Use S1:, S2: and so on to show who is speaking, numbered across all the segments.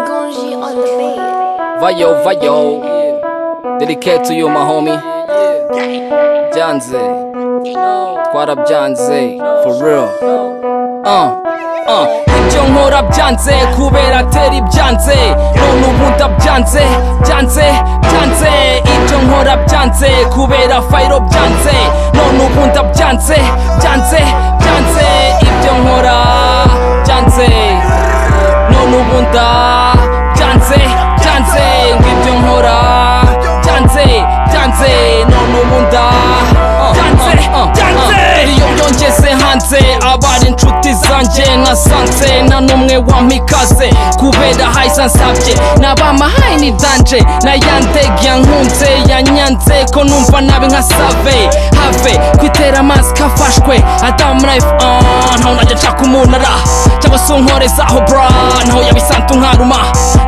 S1: on the beat.
S2: Vayo, vayo. Dedicate to you, my homie. Janze. Twarabyanze. For real. Uh. Uh. Ibyo nkora byanze kubera tera ibyanze none ubu ndabyanze byanze byanze ibyo nkora byanze kubera fayiro byanze none ubu ndabyanze byanze byanze ibyo nkora byanze none ubu ndabyanze byanze ngibyo nkora byanze byanze none ubu ndabyanze byanze iyo byongeze hanze abari inshuti zanjye nasanze nta n'umwe wampikaze kubera hayiza nsabye n'abamahaye ni danje na ya ndege yankunze yanyanze ko numva nabi nka save have kwitera amazi kafashwe adamu life on ntaho najya nshaka umunara cyangwa se unkorezaho bra ntaho yabisantu nkaruma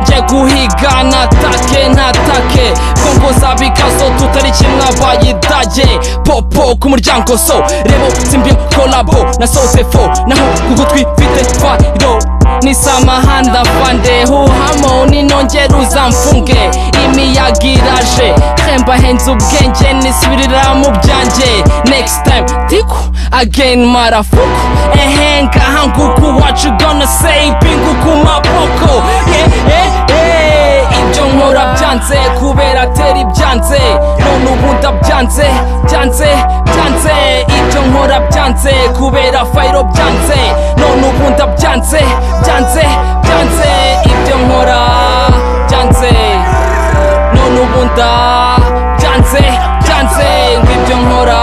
S2: njye guhiga natake natake kongo zabikazo tutari kimwe abayidage popo ku muryango so rebo simbyo kolabo nasoze fo naho ku gutwi mfite fayiro nisamahanda mvande huhamo ninongera uzamfunge imiyaga iraje hemba henze ubwenge nisubirira mu byanjye next time tiku again marafuku ehe ngaha nguku wacu gonna say pingu ku maboko eh, eh, eh. ibyo nkora byanze kubera tera ibyanze none ubu ndabyanze byanze byanze ibyo nkora byanze kubera fayiro byanze none ubu ndabyanze byanze byanze ibyo nkora byanze none ubu ndabyanze byanze ngibyo nkora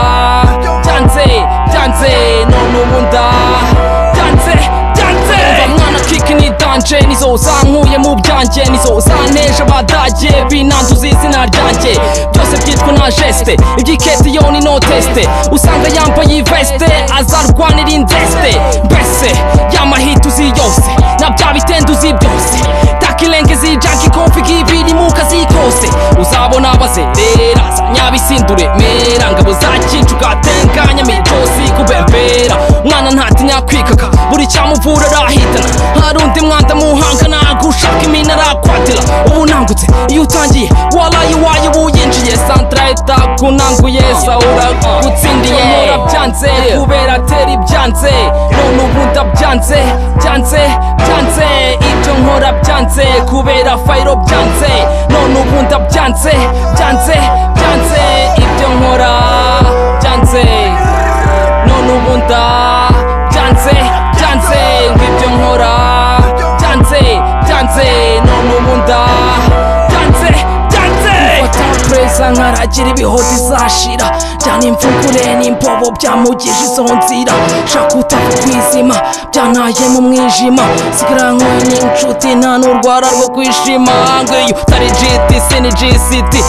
S2: byanze byanze none ubu ndabyanze byanze umva mwana kiki ni danje nizo zankuye mu byanjye nizo zaneje abadage binanduza izina ryanjye byose byitwa na jeste iby'iketi yo ni no teste usanga yambaye iveste azarwanira indeste mbese yamahita uzi yose na bya bitende uzi byose takilenge zijaki konfigi ibiri mu kazi kose uzabona bazerera nyabisindure mera ngabo za kincu gatenganya mitosi kubembera mwana ntatinya kwikaka buri cyamuvura arahitana hari undi mwanda muhangana gushaka iminara kwatira ubu nangutse iyo utangiye waraye uwaye wuyinjiye santara itakunanguye sawura gutsindiye nkora byanze kubera tera ibyanze none ubu ndabyanze byanze byanze ibyo nkora byanze kubera fayiro byanze none ubu ndabyanze byanze byanze ibyo nkora byanze none ubu ndabyanze byanze ngibyo nkora byanze byanze none ubu ndabyanze byanze mfata preza nkaragira ibihozi zashira njyana imvugure n'imbobo byamugije izo nzira shaka utapfa kwizima byantaye mu mwijima sigara nkoye n'inshuti nta n'urwara rwo kwishima ngeyo utari jiti sini jisiti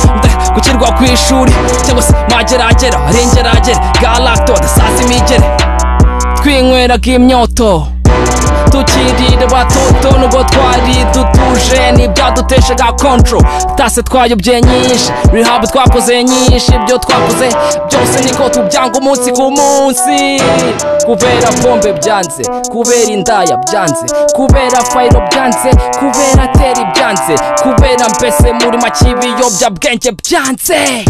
S2: gukirwa ku ishuri cyangwa se mageragera rengeragera galacto dasaza imigere twinyweraga imyoto tukirira batoto nubwo twari dutuje n'ibyaduteshaga kontro tase twayobye nyinshi rihabu twakoze nyinshi ibyo twakoze byose niko tubyanga umunsi ku munsi kubera pombe byanze kubera indaya byanze kubera fayiro byanze kubera teri byanze kubera mbese muri make ibiyobyabwenge byanze